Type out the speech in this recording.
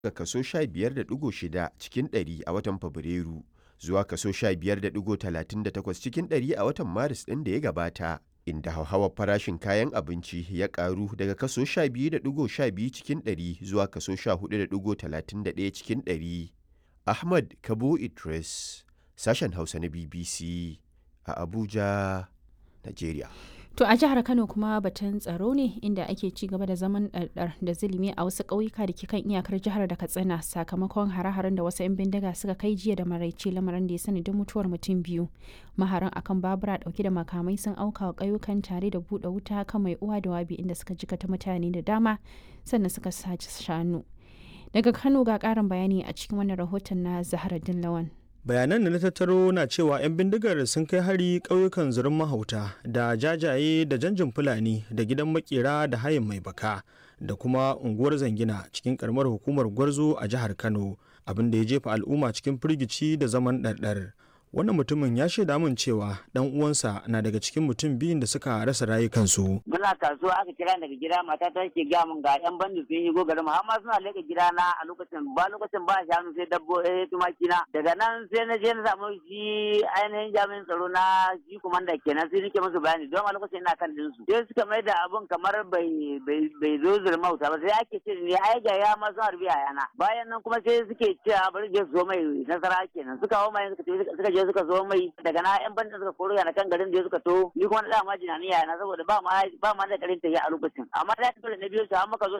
daga kaso 15.6 cikin ɗari a watan Fabrairu zuwa kaso 15.38 cikin ɗari a watan Maris ɗin da ya gabata, inda hauhawar farashin kayan abinci ya ƙaru daga kaso 12.12 cikin ɗari zuwa kaso 14.31 cikin ɗari. Ahmad Kabo Idris, sashen Hausa na BBC a Abuja, Najeriya. To a jihar Kano kuma batun tsaro ne inda ake ci gaba da zaman ɗarɗar da zulumi a wasu ƙauyuka da ke kan iyakar jihar da Katsina sakamakon hare-haren da wasu 'yan bindiga suka kai jiya da maraice lamarin da ya sanadin mutuwar mutum biyu. Maharan akan babura ɗauke da makamai sun auka wa ƙauyukan tare da buɗe wuta kan mai uwa da wabi inda suka jikata mutane da dama sannan suka sace shanu. Daga Kano ga ƙarin bayani a cikin wannan rahoton na Zahra Dillawan. bayanan da na tattaro na cewa 'yan bindigar sun kai hari ƙauyukan zurin mahauta da jajaye da janjin fulani da gidan makera da hayin mai baka da kuma unguwar zangina cikin karamar hukumar gwarzo a jihar kano abin da ya jefa al'umma cikin firgici da zaman ɗarɗar wannan mutumin ya shaida min cewa dan uwansa na daga cikin mutum biyun da suka rasa rayukansu. Muna kasuwa aka kira daga gida mata ta ke gaya min ga yan bandi sun yi gogarin mu amma suna leka gida na a lokacin ba lokacin ba shanu sai dabbo eh tumaki na daga nan sai na je na samu shi ainihin jami'in tsaro na shi kumanda kenan sai nake musu bayani don a lokacin ina kan dinsu sai suka mai da abun kamar bai bai zo zurmauta ba sai ake ce ne ai ga ya ma sun harbi a yana bayan nan kuma sai suke cewa bari je su zo mai nasara kenan suka hawo mai suka je suka zo mai daga na yan bandin suka koro yana kan garin da suka to ni kuma na dama jinaniya na saboda ba ma ba ma da karin tafiya a lokacin amma da dole na biyo su har muka zo